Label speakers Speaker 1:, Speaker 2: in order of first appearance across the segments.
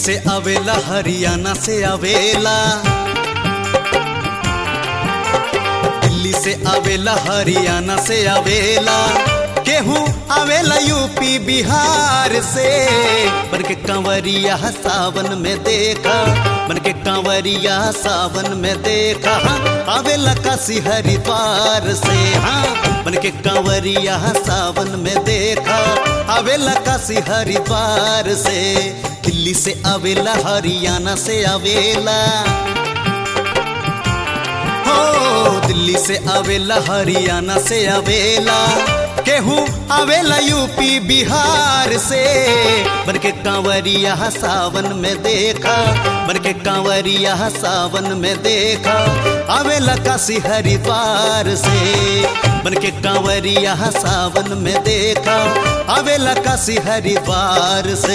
Speaker 1: से आवेला हरियाणा से आवेला दिल्ली से आवेला हरियाणा से आवेला केहू आवेला यूपी बिहार से बन के कंवरिया सावन में देखा बन के कंवरिया सावन में देखा आवेला काशी हरिद्वार से हाँ बन के कंवरिया सावन में देखा आवेला काशी हरिद्वार से दिल्ली से आवेला हरियाणा से आवेला हो दिल्ली से आवेला हरियाणा से आवेला केहू आवेला यूपी बिहार से बन के कांवरिया सावन में देखा बन के कांवरिया सावन में देखा आवेला काशी हरिद्वार से बन के कांवरिया सावन में देखा आवेला काशी हरिद्वार से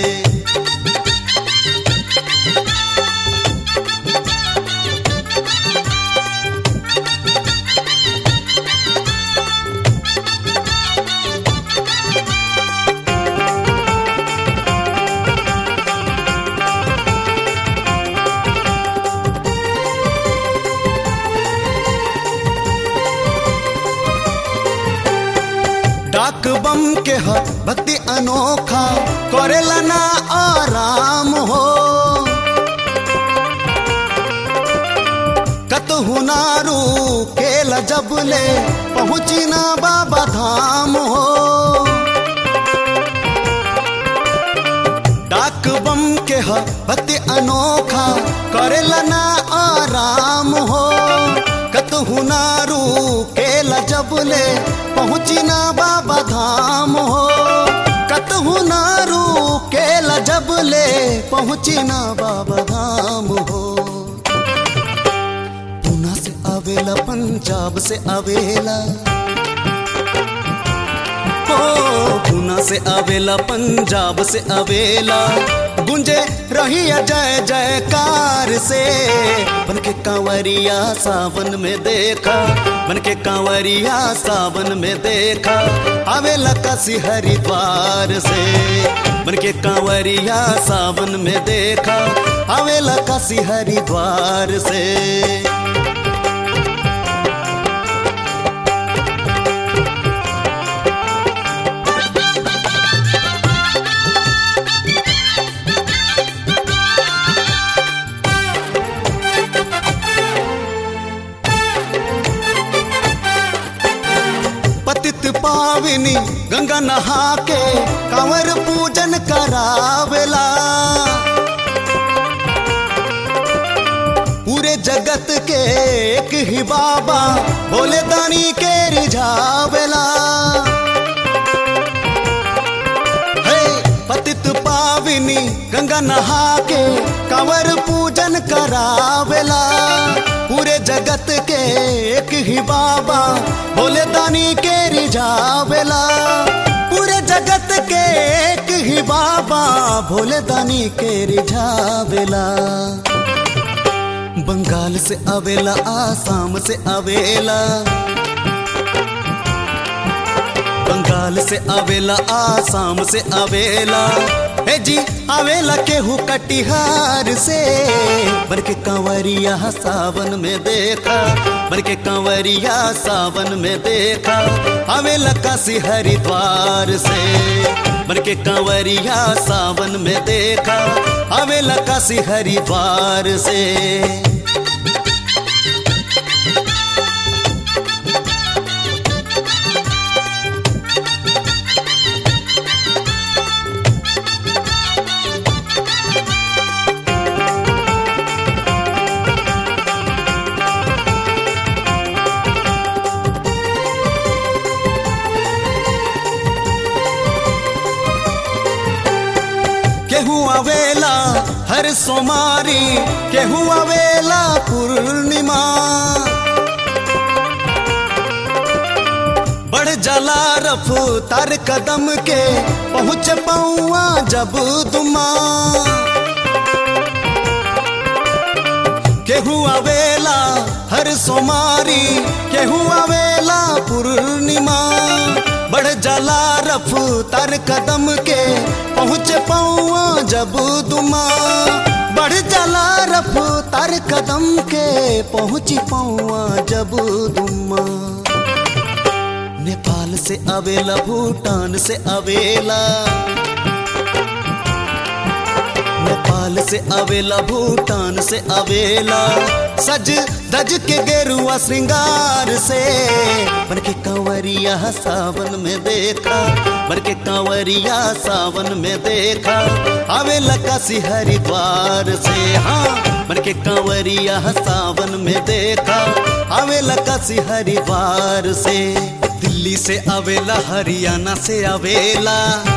Speaker 1: डाक बम के ह भक्ति अनोखा करेला ना आराम हो कतहु नारू केला जब ले पहुँची ना बाबा धाम हो डाक बम के ह भक्ति अनोखा करेला ना आराम हो कतहु नारू केला जब ले पहुँची ना बाबा धाम हो कतहु नारू केला जब ले पहुँची ना बाबा धाम हो पूना से आवेला पंजाब से आवेला हो पूना से आवेला पंजाब से आवेला गुंजे रही जय जयकार से बन के कांवरिया सावन में देखा बन के कांवरिया सावन में देखा आवेला काशी हरिद्वार से बन के कांवरिया सावन में देखा आवेला काशी हरिद्वार से पतित पाविनी गंगा नहा के कंवर पूजन करावेला पूरे जगत के एक ही बाबा भोले दानी के रिझावेला हे पतित पाविनी गंगा नहा के कंवर पूजन करावेला पूरे जगत के एक ही बाबा भोले दानी के रिझावेला पूरे जगत के एक ही बाबा भोले दानी के रिझावेला बंगाल से आवेला आसाम से आवेला बंगाल से आवेला आसाम से आवेला हे जी आवेला केहू कटिहार से बन के कंवरिया सावन में देखा बन के कंवरिया सावन में देखा आवेला काशी हरिद्वार से बन के कंवरिया सावन में देखा आवेला काशी हरिद्वार से केहू आवेला हर सोमारी केहू आवेला पूर्णिमा बढ़ जला रफ्तार कदम के पहुँच पौआ जब दुमा केहू आवेला हर सोमारी केहू आवेला पूर्णिमा बढ़ जला रफ्तार कदम के पहुँचे पौआ जब दुमा बढ़ जला रफ्तार कदम के पहुँची पौआ जब दुमा नेपाल से अवेला भूटान से अवेला नेपाल से अवेला भूटान से अवेला सज दज के गेरुआ श्रृंगार से बन के कंवरिया सावन में देखा बन के कंवरिया सावन में देखा अवेला काशी हरिद्वार से हाँ बन के कंवरिया सावन में देखा अवेला काशी हरिद्वार से दिल्ली से अवेला हरियाणा से अवेला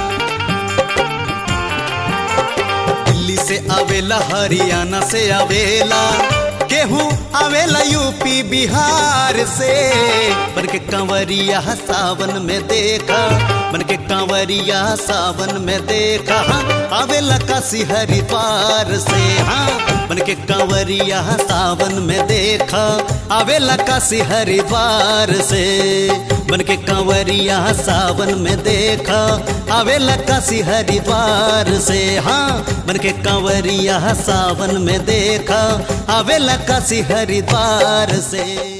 Speaker 1: दिल्ली से आवेला हरियाणा से आवेला गेहूँ आवेला यूपी बिहार से बन के कंवरिया सावन में देखा बन के कंवरिया सावन में देखा आवेला काशी हरिद्वार से हाँ बन के कंवरिया सावन में देखा आवेला काशी हरिद्वार से बन के कंवरिया सावन में देखा आवेला काशी हरिद्वार से हाँ बन के कंवरिया सावन में देखा आवेला काशी हरिद्वार से